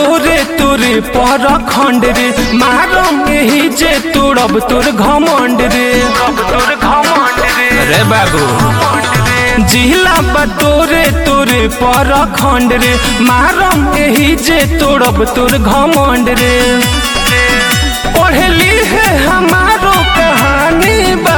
तोरे तोरे पर खंड रे मारम एही जे तोड़ब तोर घमंड रे तोर घमंड रे रे बाबू जिला बा तोरे तोरे पर खंड रे मारम एही जे तोड़ब तोर घमंड रे पढ़ली है हमारो कहानी बा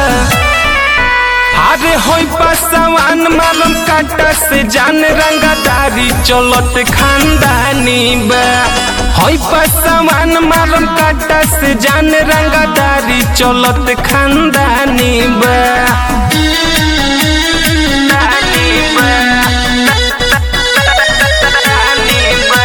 अरे होई पासवान मालूम काटा से जान रंगदारी चलत खानदानी बा होई पासवान मालूम काटा से जान रंगदारी चलत खानदानी बा दानी बा, दानी बा।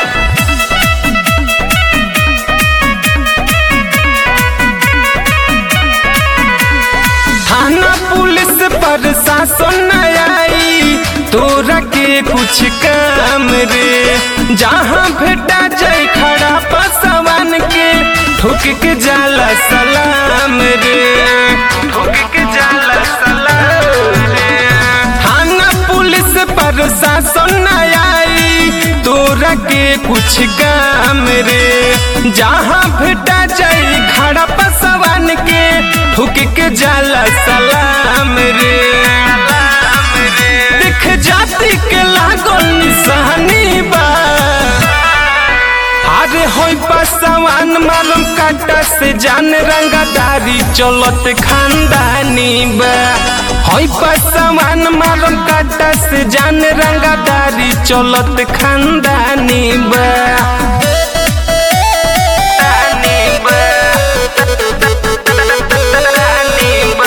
थाना पुलिस पर शासन न आई तोरा के कुछ काम रे जहाँ भेटा जाए खड़ा पसवान के ठोक के जाला सलाम रे ठोक के जाला सलाम रे थाना पुलिस पर शासन न आई तोरा के कुछ काम रे जहाँ भेटा जाए खड़ा पसवान के ठुक के जाला सलाम रे देख जाति के लागल निशानी बा अरे होई पासवान मालूम काटा से जान रंगदारी चलत खानदानी बा होई पासवान मालूम काटा से जान रंगदारी चलत खानदानी बा दानी बा दानी बा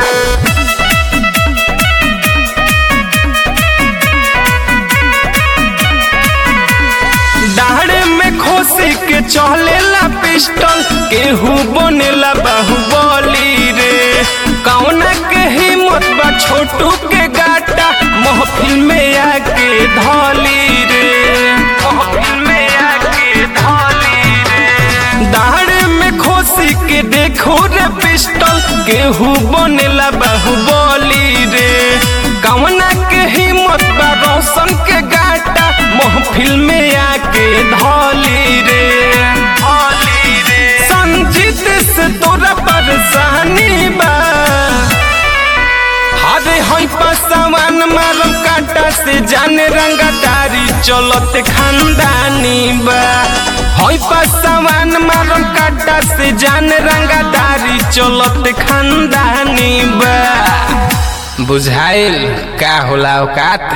दाढ़े में खोसे के चलेला पिस्टल केहू बनेला बाहुबली रे कौना के हिम्मत बा छोटू के गाटा महफिल में आके धली रे महफिल में आके धली रे दाढ़े में खोसी के देखो रे पिस्टल केहू बनेला बाहुबली रे कौना के हिम्मत बा रोशन के गाटा महफिल में आके धली रे धली रे संजीत से तोरा परेशानी बा अरे हई पासवान मालूम काटा से जाने रंगदारी चलत खानदानी बा हई पासवान मालूम काटा से जाने रंगदारी चलत खानदानी बा बुझाइल का होला औकात